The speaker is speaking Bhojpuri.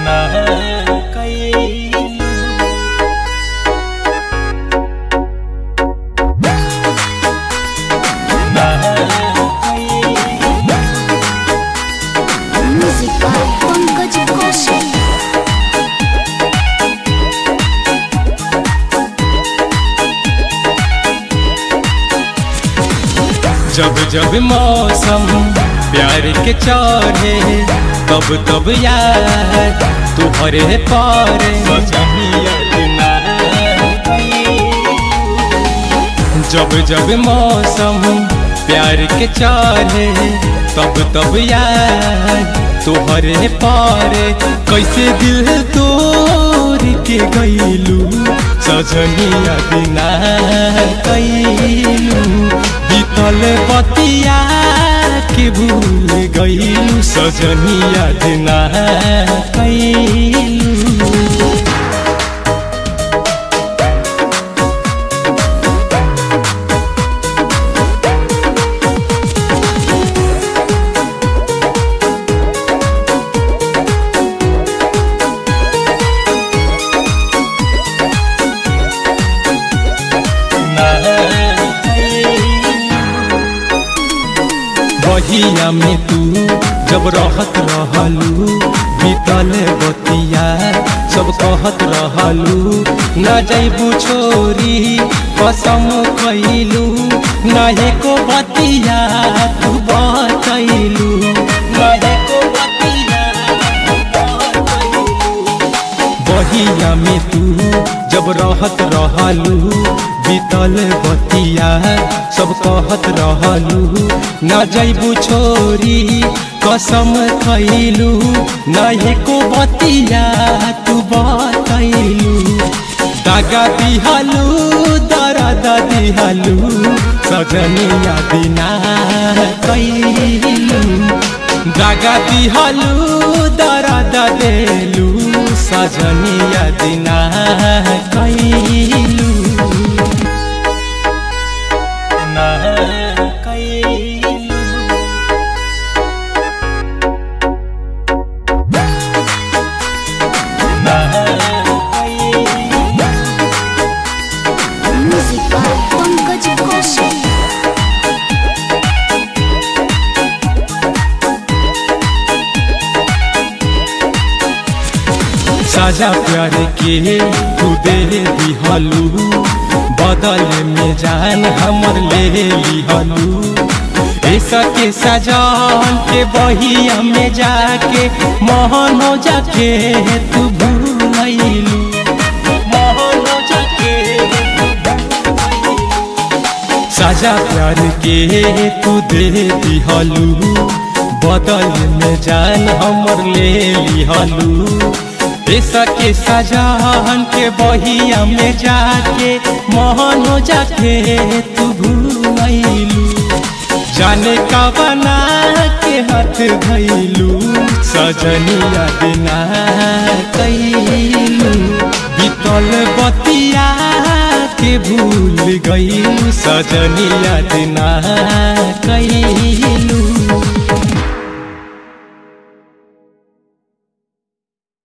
ना कैलू ना कैलू Music by Pankaj Kaushik. जब जब मौसम प्यार के चढ़े तब तब यार तुहरे पारे जब जब मौसम प्यार के चढ़े तब तब यार तुहरे पारे कैसे दिल तोड़ के गईलू सजनिया बिना कैलू बीतल बतिया के भूल गईलू सजनिया बिना कैलू बहिया में तू जब रहत रहलू बीतल बतिया सब कहत रहलू न जैबू छोरी कसम खैलू नाहे को बतिया तू बतैलू नाहे को बतिया तू बतैलू। बहिया में तू जब रहत रहलू बीतल बतिया सब कहत रहलू न जैबू छोरी कसम खैलू न को बतिया तू बतैलू दागा दिहलू दर्द दिहलू सजनिया बिना कैलू दागा दिहलू दर्द देलू सजनिया दिना कैलू ना कैलू ना कैलू Music by Pankaj Kaushik. साजा प्यार के तू दे दिहलू बदल में जान हमर ले लिहलू ऐसा के सजान के बहिया में जाके मोहनो जाके तू भूलैलू मोहनो जाके साजा प्यार के तू दे दिहलू बदल में जान हमर ले लिहलू ऐसा के सजान के बहिया में जाके मोहनो जाके तू भूलैलू जाने का बना के हाथ धैलू सजनिया बिना कैलू बीतल बतिया के भूल गईलू सजनिया बिना कैलू